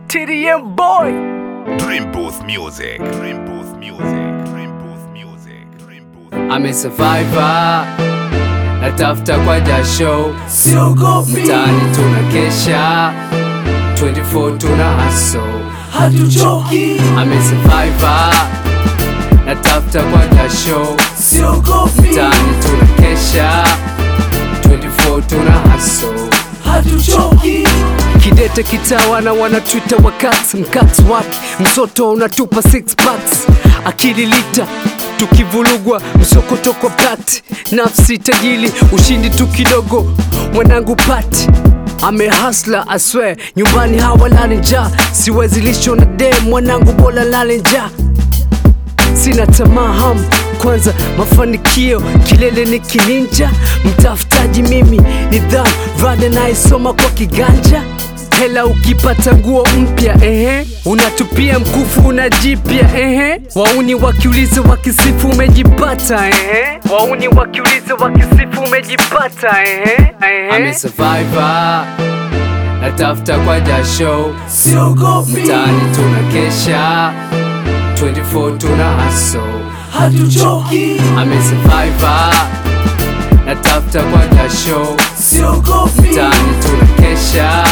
TDM boy. Dream Booth Music. Dream Booth Music. Dream Booth Music. Dream Booth. Ame survivor. Natafuta kwa jasho. siogopi, Mtaani tunakesha. 24 tuna hustle. hatuchoki, Ame survivor. Natafuta kwa jasho. siogopi, Mtaani tunakesha. 24 tuna hustle. hatuchoki, Kidete kitawana wanatwita wakati mkati wake msoto unatupa six packs akili lita tukivulugwa msokoto kwa pati nafsi tajili ushindi tu kidogo mwanangu pati amehasla aswe nyumbani hawalali njaa siwezi lisho na de mwanangu bola lale njaa sina tamaa ham kwanza mafanikio kilele ni kininja mtafutaji mimi nidhamu rada naisoma kwa kiganja hela ukipata nguo mpya ehe unatupia mkufu unajipya ehe wauni wakiuliza wakisifu umejipata ehe wauni wakiuliza wakisifu umejipata ehe ehe ame survivor natafuta kwa jasho siogopi, mtaani tunakesha 24 tuna hustle hatuchoki, ame survivor natafuta kwa jasho siogopi, mtaani tunakesha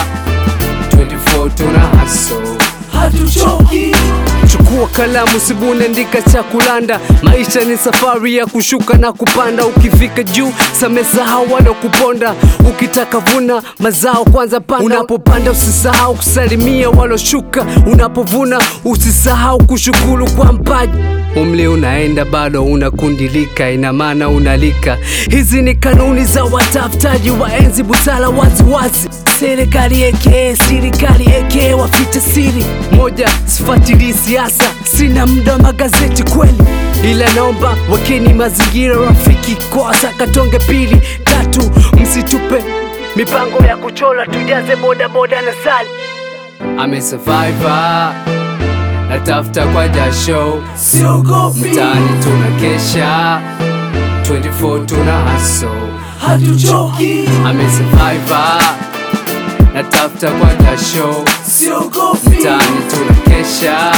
24 tuna hustle hatuchoki, chukua kalamu sibuni andika cha kulanda maisha ni safari ya kushuka na kupanda ukifika juu samesahau wala kuponda ukitaka vuna mazao kwanza panda unapopanda usisahau kusalimia waloshuka unapovuna usisahau kushukuru kwa mpaji umli unaenda bado unakundilika ina maana unalika hizi ni kanuni za watafutaji wa enzi busara waziwazi serikali eke serikali eke wafite siri moja sifuatilii siasa sina muda wa magazeti kweli ila naomba wakeni mazingira rafiki kwa sakatonge pili tatu msitupe mipango ya kuchola tujaze bodaboda na sali ame survivor natafuta kwa jasho siogopi, mtaani tunakesha 24 tuna hustle hatuchoki, ame survivor natafuta kwa jasho siogopi, mtaani tunakesha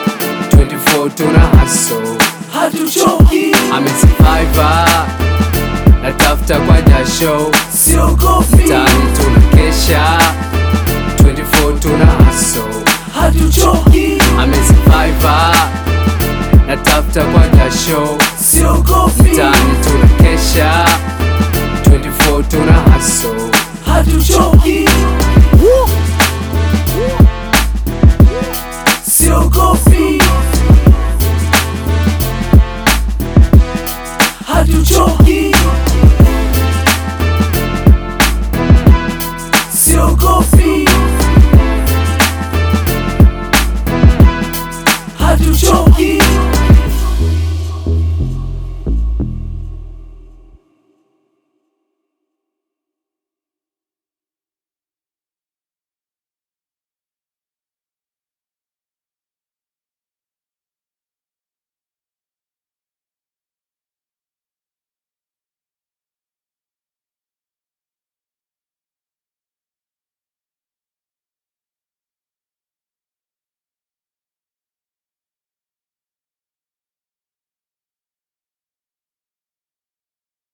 24 tuna hustle hatuchoki, ame survivor natafuta kwa jasho siogopi, mtaani tunakesha 24 tuna hustle hatuchoki, ame survivor natafuta kwa jasho siogopi, mtaani tunakesha 24 tuna hustle hatuchoki.